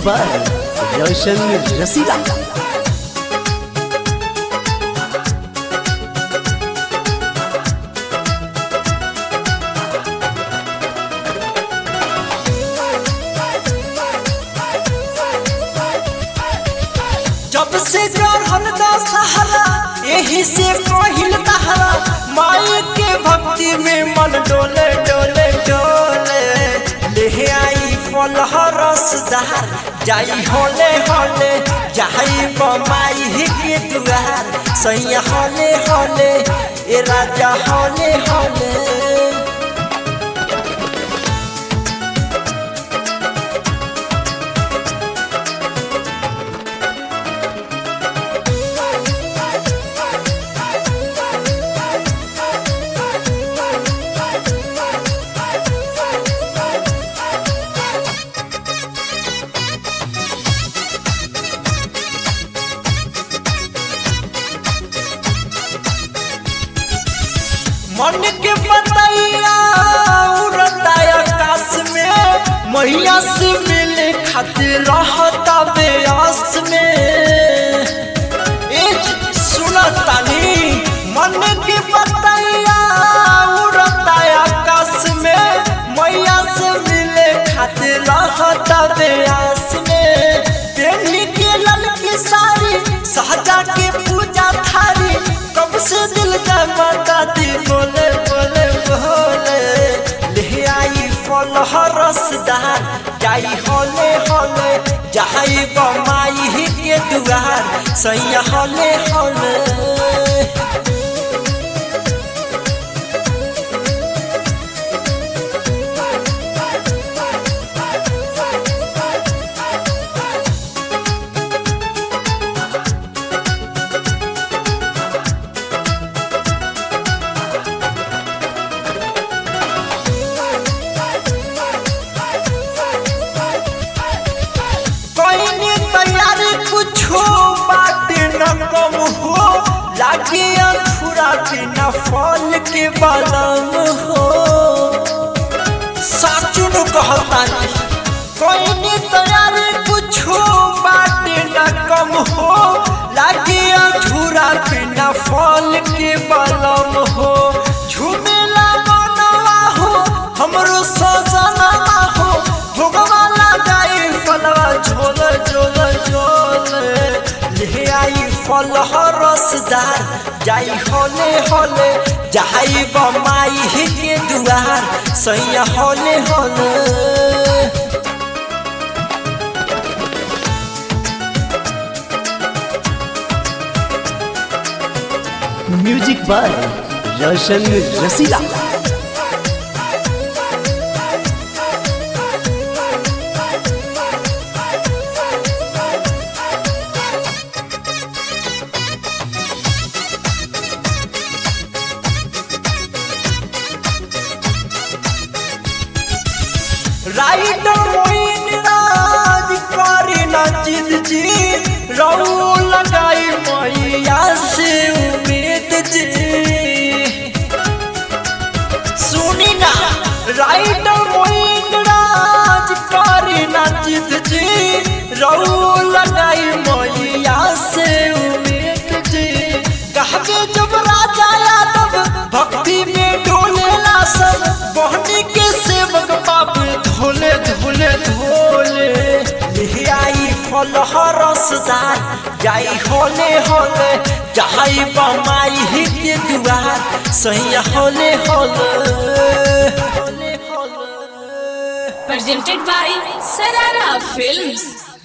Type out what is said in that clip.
By Roshan रसीला जब से चढ़ल दशहरा यही से कहिल तहरा माई के भक्ति में मन डोले डोले डोले ले आई फल रसदार जाई होले होले जाई बमाई के दुआर सैया होले होले ए राजा होले होले मन के बतैया उड़ता आकाश में मैया से मिले खातिर रहता बेआस में ए सुना तानी मन के बतैया उड़ता आकाश में मैया से मिले खातिर रहता बेआस में पेनी के ललकी साड़ी सहजा के पूजा थारी कब से दिल का माता दी बोले बोले बोले ले आई फल रसदार जाई होले होले जाई बमाई के दुआर सैया होले होले कोई तैयारी कुछो बात न कम हो लागे अधूरा बिना फल के बलम हो साचुन कहता कोई तैयारी कुछो बात न कम हो लागे अधूरा बिना फल के बलम हो झूमेला मनवा हो हमरो सजना हो भोगवा लगाई फलवा झोल झोल झोल ले आई फल रसदार जाई होले होले जाई बमाई के दुआर सैया होले होले music by Roshan Rasila write Moin राज करी न जिद जी रौ लगाई मैया से उम्मीद जी सुनी ना राइट मोइन राज करी न जिद जी रौ लगाई मैया से उम्मीद जी कहबे जब राजा यादव भक्ति में डोलेला सब बहनी के सेवक बाप धोले धोले धोले ले आई फल रसदार जाई होले होले जाई बमाई के दुआर सही होले होले होले होले presented by Sarara Films.